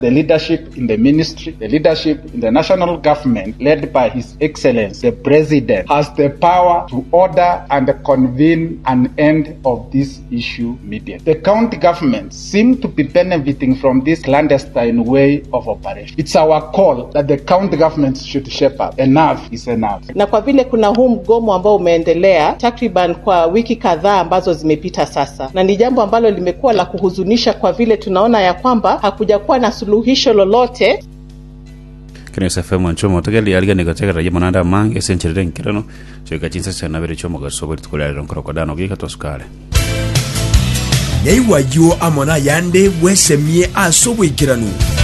The leadership in the ministry, the leadership in the national government, led by His Excellency the President, has the power to order and convene an end of this issue immediately. The county governments seem to be benefiting from this clandestine way of operation. It's our call that the county governments should shape up. Enough is enough. Na kwa vile kuna huu mgomo ambao umeendelea takriban kwa wiki kadhaa ambazo zimepita sasa, na ni jambo ambalo limekuwa la kuhuzunisha kwa vile tunaona ya kwamba hakujakuwa na suluhisho lolote kenesa fm anchomo tegeli aliganiko tegera mananda mange esencherere nkirano choika chinsa chanabere chomo gasobo litukulalero nkorokodano gika tosukale nyaiwayo amona yande bwesemie ase obwekirano